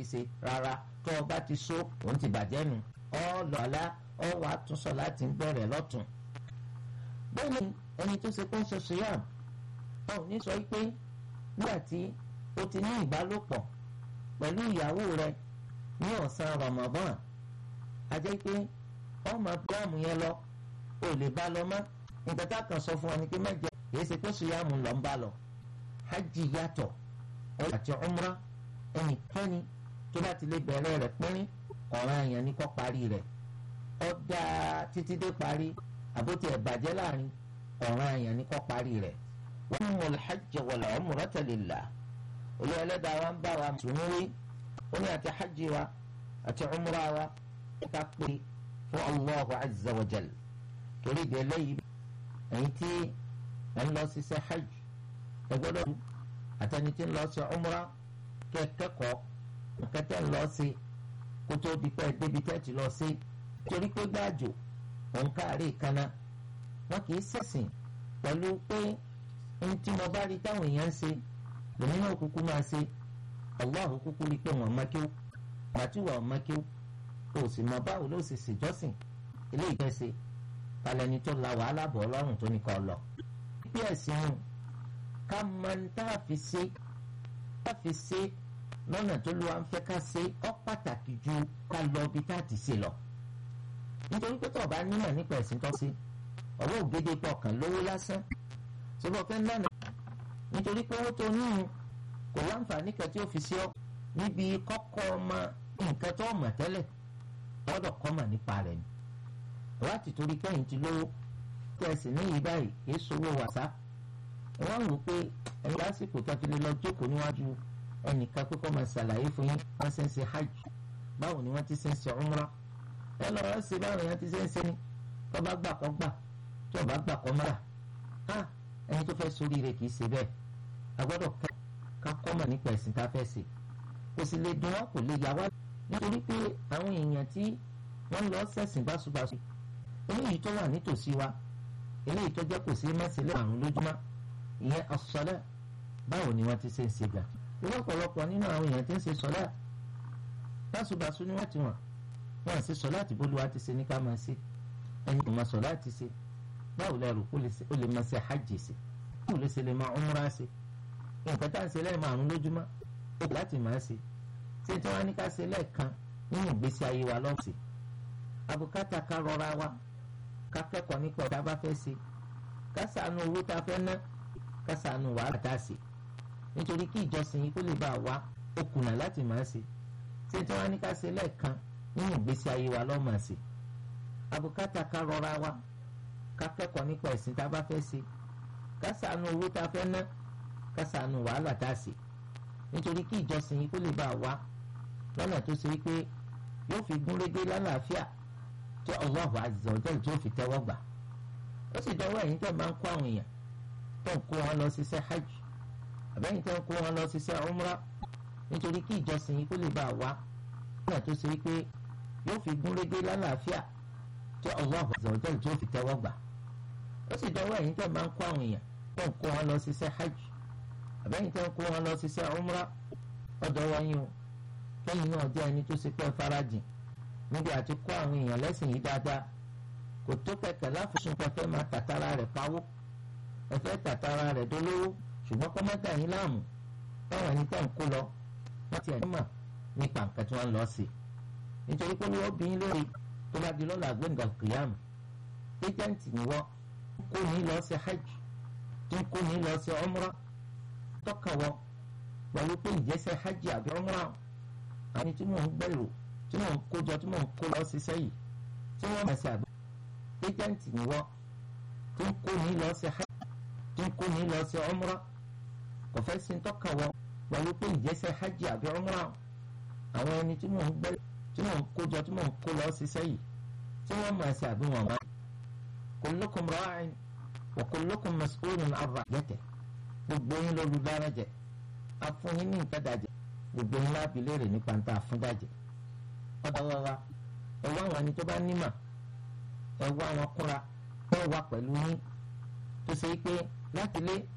ṣe rárá tó o bá ti so òun ti bàjẹ́ nu ọ lọ́la ọ wà á tún sọ láti bẹ̀rẹ̀ lọ́tún. bẹ́ẹ̀ ni ẹni tó ṣe kó ń ṣe suyam ọ ní sọ pé nígbà tí o ti ní ìbálòpọ̀ pẹ̀lú ìyàwó rẹ ní ọ̀sán Ramadan a jẹ́ pé ọmọ bíráàmù yẹn lọ o lè bá lọ mọ́ nǹkan tá a kàn sọ fún ọ ni pé má jẹ èyí ṣe pé sùyàmù lọ ń bá lọ hajj yàtọ̀ ẹ àti umra ẹnikẹ́ni tó bá ti lè bẹ̀rẹ̀ rẹ̀ pínrín ọ̀ràn èèyàn ní kó parí rẹ̀ ó dáa títí dé parí àbótí ẹ̀ bàjẹ́ láàrin ọ̀ràn èèyàn ní kó parí rẹ̀ wọ́n mú hajj wal umrata lillah olú ẹlẹ́dàá wa ń bá wa mùsùlùmí wí ó ní àti hajj wa àti umra wa ká pé fún Allahu azza wa jal torí ìdè lẹ́yìn ẹ̀yin tí ẹ̀ ń lọ ṣiṣẹ́ hajj ẹ gbọ́dọ̀ tu àtẹni tí ń lọ ṣe umra kẹ́ kẹ́kọ̀ọ́ nǹkan tẹ́ ń lọ sí kó tó di pẹ́ débi tẹ́ ti lọ sí torí pé gbáàjò òun káàárẹ̀ kaná wọn kì í ṣẹ̀sìn pẹ̀lú pé ohun tí mo bá rí táwọn èèyàn ń ṣe lèmi náà kúkú máa ṣe Allahu kúkú rí pé wọ́n mọ́kíw màtúwà mọ́kíw o sì mọ báwo ló ṣe ṣèjọ́sìn eléyìí fẹ́ ṣe talẹ́ni tó la wàhálà bọ̀ ọlọ́run tó ní kọ́ lọ. bí ẹ̀sìn hàn ká máa ń tá a fi ṣe tá a fi ṣe lọ́nà tó lọ́wọ́ à ń fẹ́ ká ṣe ọ́ pàtàkì ju ká lọ bí tá a ti ṣe lọ. nítorí pé tó o bá nímọ̀ nípa ẹ̀sìn tó ṣe ọ̀rọ̀ ògede pọ̀ kàn lówó lásán ṣùgbọ́n fẹ́ lánàá nítorí pé owó tó níhun kò láǹfààní kan tí ó fi ṣe ọ́ níbi kọ́kọ́ ọmọ nǹkan tó mọ̀ tẹ́lẹ̀ gbọ́dọ̀ kọ́mọ̀ nípa rẹ̀ ni láti torí kẹ́yìn ti lówó tẹ̀sí níyì báyìí kìí sowó wàsá wọ́n rò pé ẹni lásìkò tẹ́fílẹ́ lọ jókòó níwájú ẹnìkan pé kọ́ máa ṣàlàyé fún yín wọ́n ṣe ń ṣe hajj báwo ni wọ́n ti ṣe ń ṣe umra ẹ lọ rẹ ṣe báwo yẹn ti ṣe ń ṣe ni tó bá gbà kọ́ gbà tó bá gbà kọ́ mọ́ra á ẹni tó fẹ́ sórí rẹ̀ kìí ṣe bẹ́ẹ̀ a gbọ́dọ̀ ká kọ́mọ̀ nípa ẹ̀sìn tá a fẹ́ ṣe kò sì lè dùn wọ́n kò lè yà wá nítorí pé àwọn èèyàn tí wọ́n lọ ṣẹ̀sìn báṣubàṣu eléyìí tó wà nítòsí wa eléyìí tó jẹ́ kò sí mẹ́sílẹ̀ àrùn lójúmọ́ ìyẹn as-salat báwo ni wọ́n ti ṣe ń ṣe gbà ìwọ́n ọ̀pọ̀lọpọ̀ nínú àwọn èèyàn tí ń ṣe salat báṣubàṣu ni wọ́n ti wọ̀n wọ́n ṣe salat bólúwa ti ṣe ní ká máa ṣe ẹni kò máa salat ti ṣe báwo lẹ́rù kó lè máa ṣe hajj ṣe báwo lè ṣe lè máa umra ṣe nǹkan tá à ń ṣe lẹ́ẹ̀mọ àrùn lójúmọ́ ó láti máa ṣe ṣé tí wọ́n á ní ká ṣe lẹ́ẹ̀kan nínú ìgbésí ayé wa lọ́sì àbùkátà ká rọra wa ká kẹ́kọ̀ọ́ nípa ọ̀tá bá fẹ́ ṣe ká ṣàánú owó tá a fẹ́ ná ká ṣàánú wàhálà tá a ṣe nítorí kí ìjọsìn yìí kó lè bá a wá ó kùnà láti máa ṣe ṣé tí wọ́n á ní ká ṣe lẹ́ẹ̀kan nínú ìgbésí ayé wa lọ́ọ́ máa ṣe àbùkátà ká rọra wa ká kẹ́kọ̀ọ́ nípa ẹ̀sìn tá a bá fẹ́ ṣe ká ṣàánú owó tá a fẹ́ ná ká ṣàánú wàhálà tá a ṣe nítorí kí ìjọsìn yìí kó lè bá a wá lọ́nà tó ṣe pé yóò fi gún régé lálàáfíà tí Allahu azza wa jalla tí ó fi tẹ́wọ́ gbà ó sì dọwọ́ ẹ̀yin tẹ́ máa ń kó àwọn èèyàn tó ń kó wọn lọ ṣiṣẹ́ hajj àbẹ́yìn tẹ́ ń kó wọn lọ ṣiṣẹ́ umra nítorí kí ìjọsìn yìí kó lè bá a wá lọ́nà tó ṣe pé yóò fi gún régé lálàáfíà tí Allahu azza wa jalla tí ó fi tẹ́wọ́ gbà ó sì dọwọ́ ẹ̀yin tẹ́ máa ń kó àwọn èèyàn tó ń kó wọn lọ ṣiṣẹ́ hajj àbẹ́yìn tẹ́ ń kó wọn lọ ṣiṣẹ́ umra ọ̀dọ̀ wọn yín o kẹ́yìn náà jẹ́ ẹni tó ṣe pé farajìn níbi àti kó àwọn èèyàn lẹ́sìn yìí dáadáa kò tó kẹ̀kẹ́ láfosùn pẹ̀fẹ́ máa tàtàrà rẹ̀ pawó ẹ̀fẹ́ tàtàrà rẹ̀ dolówó ṣùgbọ́n kọ́ mọ́tà yín láàmú táwọn ẹni tẹ́ ń kó lọ wọ́n ti ẹ̀ní mọ̀ nípa nǹkan tí wọ́n lọ sí nítorí pé wọ́n bí lórí tó bá di lọ́la gbẹ̀ngàn kìyàmù éjẹ́ǹtì ni wọ́n kó ní lọ sí hajj tó kó ní lọ sí umra tọ́ka wọ pẹ̀lú pé ìjẹ́sẹ̀ hajj àbí umra àwọn tí mò ń gbèrò tí mò ń kójọ tí mò ń kó lọ sí sẹ́yìn tí wọ́n máa ṣe àgbẹ̀ éjẹ́ǹtì ni wọ́n tó ń kó ní lọ sí hajj tó ń kó ní lọ sí umra kò fẹ́ sí tọ́ka wọ pẹ̀lú pé ìjẹ́sẹ̀ hajj àbí umra àwọn ẹni tí mò ń gbèrò tí mò ń kójọ tí mò ń kó lọ sí sẹ́yìn tí wọ́n máa ṣe àbí wọn máa kullukum ra'in wa kullukum mas'ulun 'an ra'iyatihi gbogbo yín lóru dára jẹ afúnyín ní nǹkan dàjẹ gbogbo yín láàbí léèrè nípa ń ta àfúndàjẹ ọ̀dọ̀ wa wa ẹ wá àwọn ẹni tó bá nímà ẹ wá àwọn kúnra ẹ wá pẹ̀lú yín tó ṣe pé láti lé